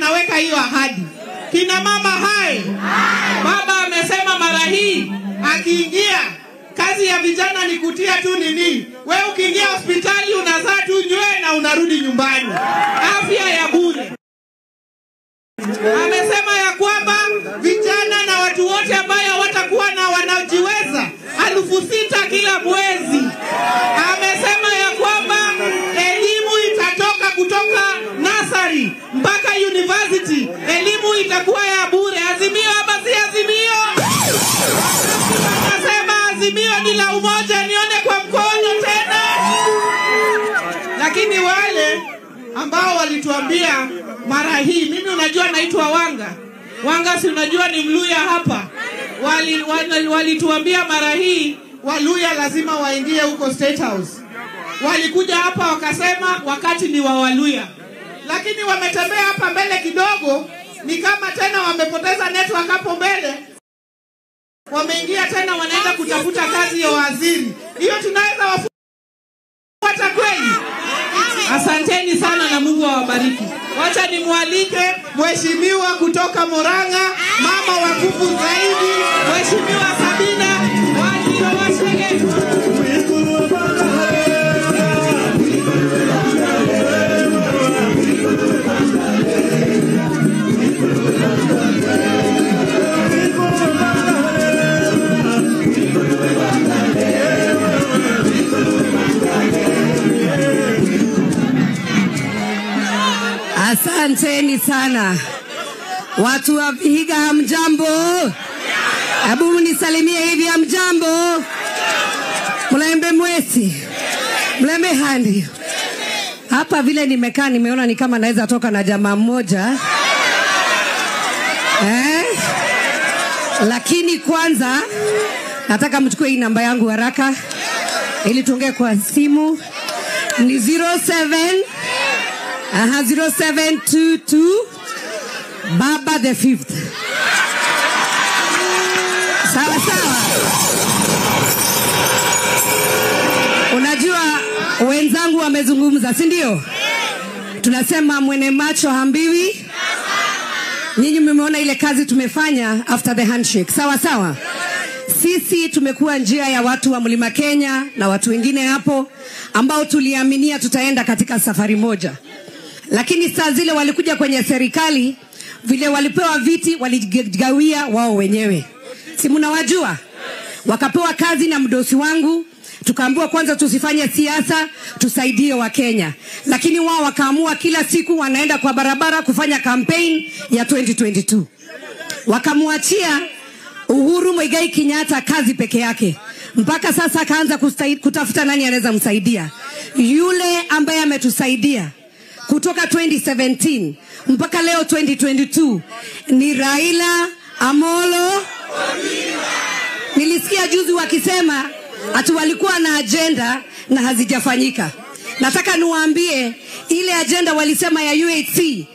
anaweka hiyo ahadi. Kina mama hai, baba amesema mara hii akiingia kazi ya vijana ni kutia tu nini. We ukiingia hospitali unazaa tu nywee na unarudi nyumbani, afya ya bure. Amesema ya kwamba vijana na watu wote ambayo hawatakuwa na wanajiweza elfu sita kila mwezi. Amesema ya kwamba elimu itatoka kutoka nasari mpaka university, elimu itakuwa ya bure. Azimio ama si azimio? Anasema azimio ni la umoja, nione kwa mkono tena. Lakini wale ambao walituambia mara hii, mimi unajua naitwa Wanga. Wanga si unajua ni Mluya hapa. Walituambia wali, walituambia mara hii Waluya lazima waingie huko State House. Walikuja hapa wakasema wakati ni wa Waluya, lakini wametembea hapa mbele kidogo, ni kama tena wamepoteza network hapo mbele, wameingia tena, wanaenda kutafuta kazi ya waziri. Hiyo tunaweza wafuata kweli? Asanteni sana na Mungu awabariki. Wacha nimwalike mheshimiwa kutoka Moranga, mama wa nguvu zaidi, mheshimiwa Sabina Wajiro Washege. Asanteni sana watu wa Vihiga, hamjambo? Hebu mnisalimie hivi, hamjambo? Mlembe mwesi, mlembe handi. Hapa vile nimekaa, nimeona ni kama naweza toka na jamaa mmoja eh? Lakini kwanza nataka mchukue hii namba yangu haraka, ili tuongee kwa simu. Ni 07 Aha, 0722 Baba the fifth. Sawa sawa. Unajua wenzangu wamezungumza, si ndio? Tunasema mwene macho hambiwi. Nyinyi mmeona ile kazi tumefanya after the handshake, sawa sawa. Sisi tumekuwa njia ya watu wa Mlima Kenya na watu wengine hapo ambao tuliaminia tutaenda katika safari moja lakini saa zile walikuja kwenye serikali, vile walipewa viti waligawia wao wenyewe, si mnawajua? Wakapewa kazi na mdosi wangu, tukaambiwa kwanza tusifanye siasa, tusaidie Wakenya, lakini wao wakaamua kila siku wanaenda kwa barabara kufanya campaign ya 2022 wakamwachia Uhuru Muigai Kenyatta kazi peke yake. Mpaka sasa akaanza kutafuta nani anaweza msaidia. Yule ambaye ametusaidia kutoka 2017 mpaka leo 2022 ni Raila Amolo. Nilisikia juzi wakisema ati walikuwa na ajenda na hazijafanyika. Nataka niwaambie ile ajenda walisema ya UHC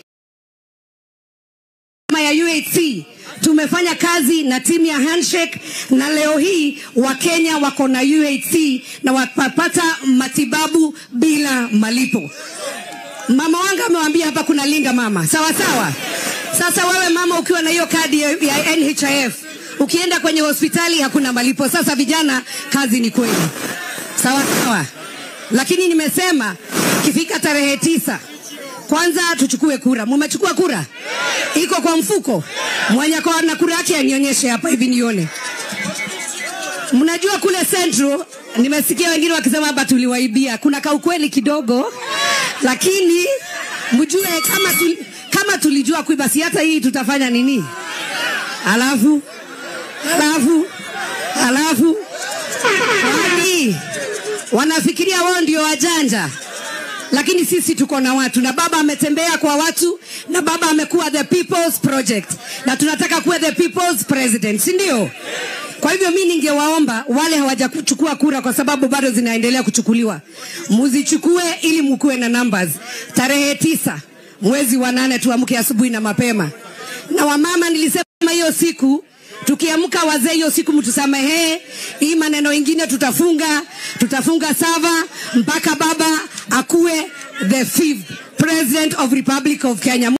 ya UHC tumefanya kazi na timu ya handshake na leo hii wakenya wako na UHC na wapata matibabu bila malipo mama wangu amewambia hapa kuna linda mama sawa sawa sasa wewe mama ukiwa na hiyo kadi ya, ya nhif ukienda kwenye hospitali hakuna malipo sasa vijana kazi ni kweli sawa sawa lakini nimesema ikifika tarehe tisa kwanza tuchukue kura mumechukua kura iko kwa mfuko mwenye kwa na kura yake anionyeshe hapa hivi nione mnajua kule central nimesikia wengine wakisema hapa tuliwaibia kuna kaukweli kidogo lakini mjue kama, tuli, kama tulijua kuiba si hata hii tutafanya nini alafu alafu alafu wani wanafikiria wao ndio wajanja lakini sisi tuko na watu na baba ametembea kwa watu na baba amekuwa the people's project na tunataka kuwa the people's president si ndio kwa hivyo mi ningewaomba wale hawajachukua kura kwa sababu bado zinaendelea kuchukuliwa muzichukue ili mukuwe na numbers tarehe tisa mwezi wa nane tuamke asubuhi na mapema na wamama nilisema hiyo siku tukiamka wazee hiyo siku mtusamehee hii maneno ingine tutafunga tutafunga sava mpaka baba akuwe the fifth president of republic of kenya